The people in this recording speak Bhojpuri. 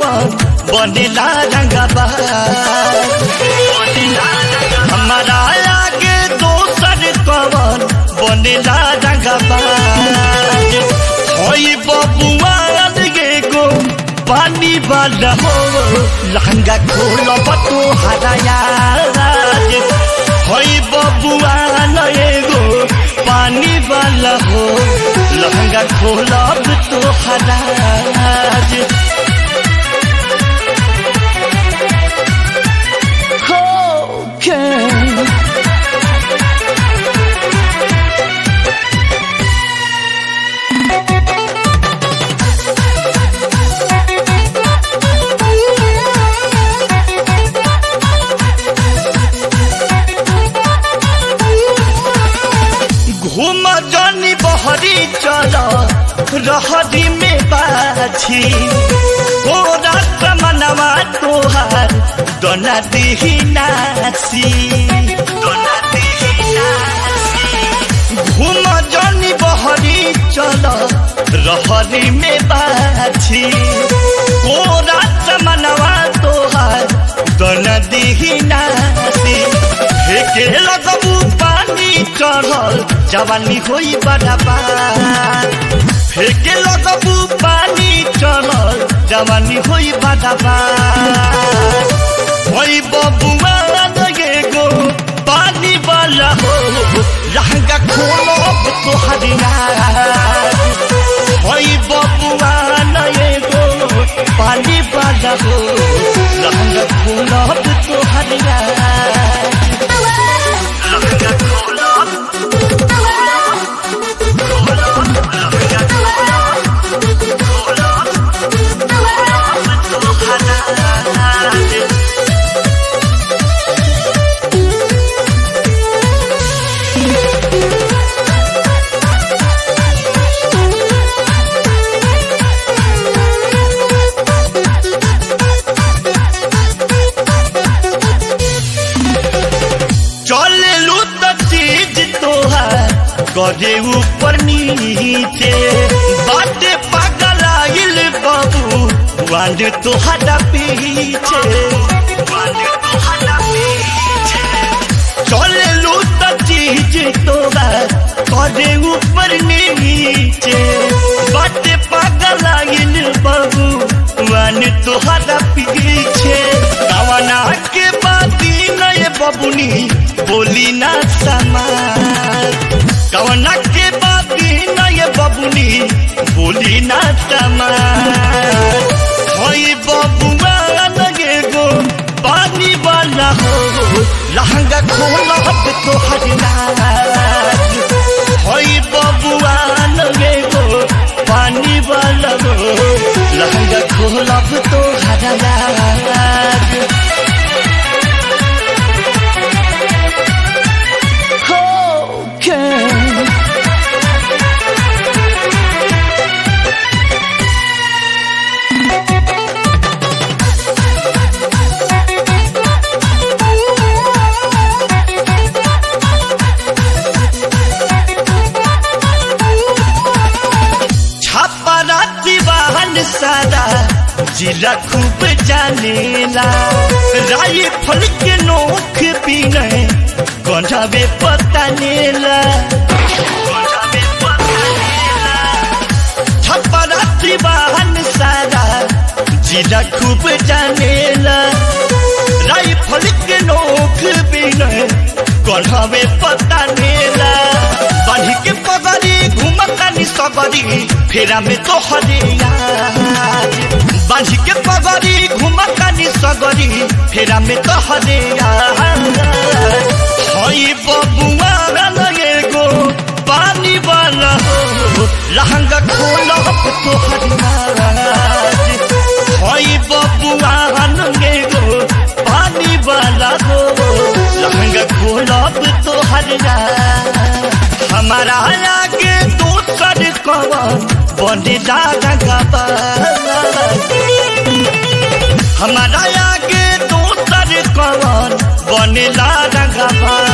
कवन बनेला रंगबा हमारा आगे दोसर कवन बनेला रंगबा होई बबुआ गे गो पानी वाला हो लहंगा खोल बतो हराया होई बबुआ नए गो पानी वाला हो लहंगा खोलब तो हराज Okay. घूम जानी बहरी चल रहरी में बाछी तोरा कमनवा तोहार दोना दिही नासी दोना दिही नासी घूम जानी बहरी चल रहरी में बाछी तोरा कमनवा तोहार दोना दिही नासी फेके लगबू पानी चढ़ल जवानी होई बड़ाबा फेके लगबू पानी चढ़ल जवानी होई बड़ाबा होई बबुआ लगे गो पानी वाला हो लहंगा खोलो तो हरिया होई बबुआ लगे गो पानी वाला हो लहंगा खोलो तो हरिया चले लू तो चीज तोहार करे ऊपर नीचे बाटे पागल आइल बाबू वांड तोहरा पीछे वांड तोहरा पीछे चले लू तो चीज तोहार करे ऊपर नीचे बाटे पागल आइल बाबू वांड तोहरा पीछे कवना के बाती नए बबुनी बोली ना समार कवना के बाती नए बबुनी बोली ना समार होई बबुआ लगे गो पानी वाला हो लहंगा खोला तो हरिनाज होई बबुआ लगे गो पानी वाला हो लहंगा खोला तो हरिनाज Okay. छापाराती वाहन सारा जिला खूब जानेला राई फल के नोख पीने गंजावे पता नेला छापाराती वाहन सारा जिला खूब जानेला राई फल के नोख पीने गंजावे पता नेला बढ़ी के पगड़ी घुमतानी सबरी फेरा में तो हरिया बांझी के पगड़ी घुमतानी सगरी फेरा में तो हरिया हई बबुआ लगे गो पानी वाला हो लहंगा खोलो तो हरिया हई बबुआ लगे गो पानी वाला हो लहंगा खोलब तो हरिया हमारा आगे दूसर कवन बने रंगबा हमारा आगे दूसर कवन बने रंगबा